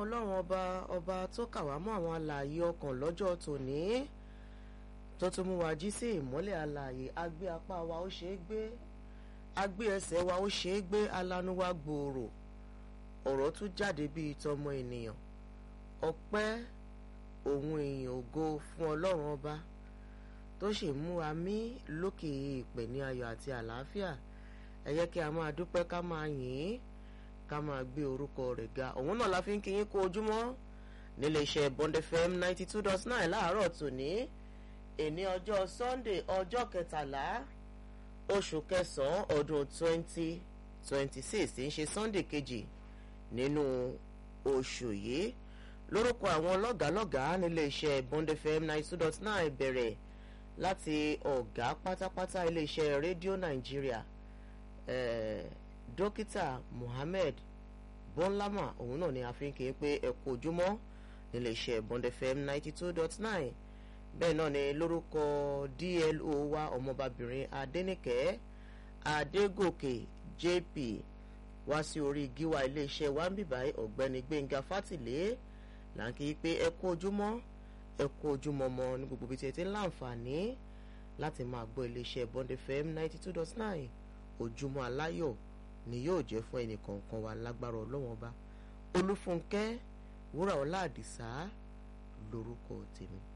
ọlọ́run ọba ọba tó kà wá mọ́ àwọn alààyè ọkàn lọ́jọ́ tòní tó tún mú wa jí sí ìmọ́lẹ̀ alààyè agbé apá wa ó ṣeé gbé agbé ẹsẹ̀ wa ó ṣeé gbé alánú wa gbòòrò ọ̀rọ̀ tún jáde bíi tọmọ ènìyàn ọpẹ́ òun èèyàn ògo fún ọlọ́run ọba tó sì mú wa mí lókè ìpè ní ayọ̀ àti àlàáfíà ẹ jẹ́ kí a máa dúpẹ́ ká máa yìn ín ká máa gbé orúkọ rẹ̀ ga òun náà la fi ń kí yín kú ojúmọ́ nílé iṣẹ́ Bond FM ninety two dot nine láàárọ̀ tòní èní ọjọ́ Sunday ọjọ́ kẹtàlá oṣù kẹsàn-án ọdún twenty twenty six tí ń ṣe Sunday kejì nínú oṣù yìí lórúkọ àwọn lọ́gàálọ́gàá nílé iṣẹ́ Bond FM ninety two dot nine bẹ̀rẹ̀ láti ọ̀gá pátápátá ilé iṣẹ́ rédíò Nàìjíríà eh, dókítà Mohammed bọ́nlámà òun náà ni a fi ń kéé pé ẹ kú ojúmọ́ nílé iṣẹ́ Bond FM ninety two dot nine bẹ́ẹ̀ náà ni lórúkọ DLO wa ọmọbabìnrin Adéníkẹ́ Adégòkè JP wá sí orí gíwá iléeṣẹ́ wa ń bìbáyé ọ̀gbẹ́ni Gbẹ́ngà Fátìlé là ń kéé pé ẹ kú ojúmọ́ ẹ kú ojúmọ́ mọ́ ní gbogbo ibi tí ẹ ti ń láǹfààní láti máa gbọ́ iléeṣẹ́ Bond FM ninety two dot nine ojúmọ́ aláyọ̀ ni yóò jẹ́ fún ẹnì kọ̀ọ̀kan wa lágbára ọlọ́wọ́n ọba olúfúnkẹ́ wúrà ọlá àdìsá lórúkọ tèmi.